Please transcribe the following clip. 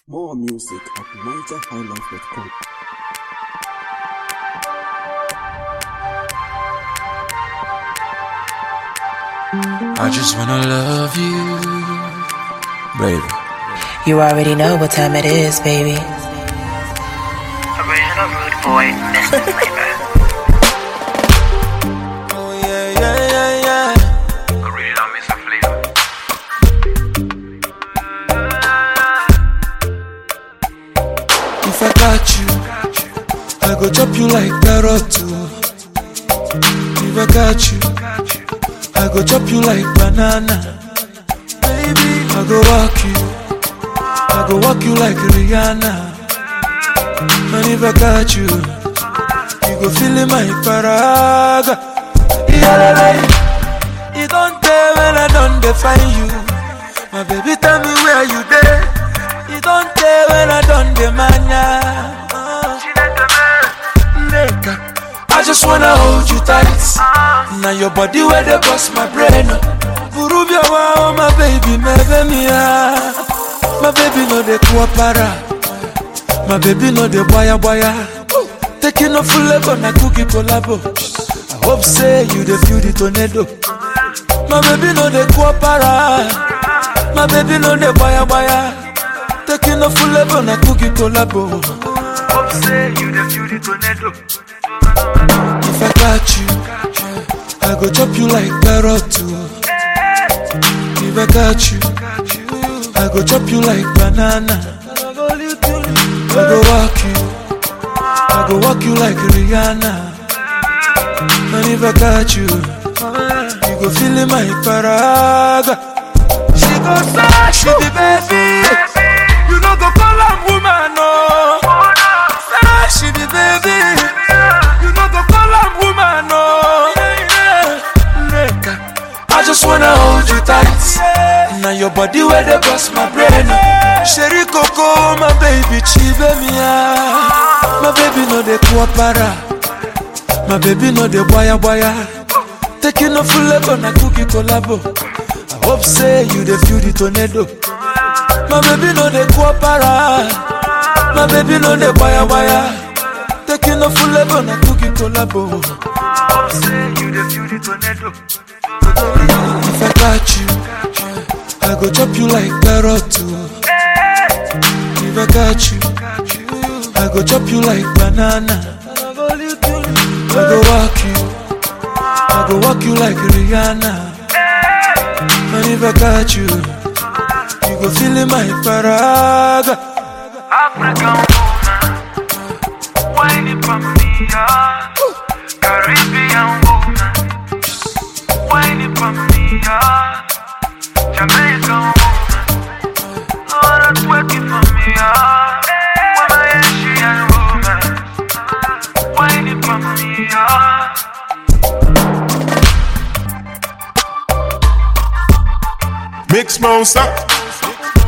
More music at nigerhighlife.com. I just wanna love you, baby. You already know what time it is, baby. Original Rude Boy, Mr. Flavor. Oh yeah, yeah, yeah, yeah. Original Mr. Flavor. If I got you, I go chop you like carrot too. If I got you, I go chop you like banana. Baby, I go walk you, I go walk you like Rihanna. And if I got you, you go feel in my paraga. Yeah, you don't tell when I don't define you. My baby, tell me where you there. You don't tell when I don't demand ya. Uh, nigga, I just wanna hold you tight. Now your body where they bust my brain. Burubia wow, my baby, my baby, my baby no de kuapara. My baby no de boya boya. Taking off full level na cookie collabo. I hope say you the feel the tornado. My baby no de kuapara. My baby no de boya boya. Taking off full level na cookie collabo. Hope say you the feel the tornado. If I got you, I go chop you like carrot too. If I got you, I go chop you like banana. I go walk you, I go walk you like Rihanna. And if I got you, you go feel in my paraga. She go say she be baby, you know go call her woman no. Say she be baby, you know go call her woman no. Nigga, I just wanna hold you tight. Now your body where they bust my brain. Sherry Coco, my baby, chive me My baby no de kuapara. My baby no de boya boya. Taking off full level na cookie collabo. I hope say you the feel the tornado. My baby no de kuapara. My baby no de boya boya. Taking off full level na cookie collabo. Hope say you the feel the tornado. If I got you, I go chop you like carrot too. If I got you, I go chop you like banana. I go walk you, I go walk you like Rihanna. And if I got you, you go feel in my paraga. African woman, whining for me, yeah. Caribbean woman, whining for me, yeah. Jamaican woman, Lord, that's working for me, yeah. Woman, Asian woman, whining for me, yeah. Mix monster.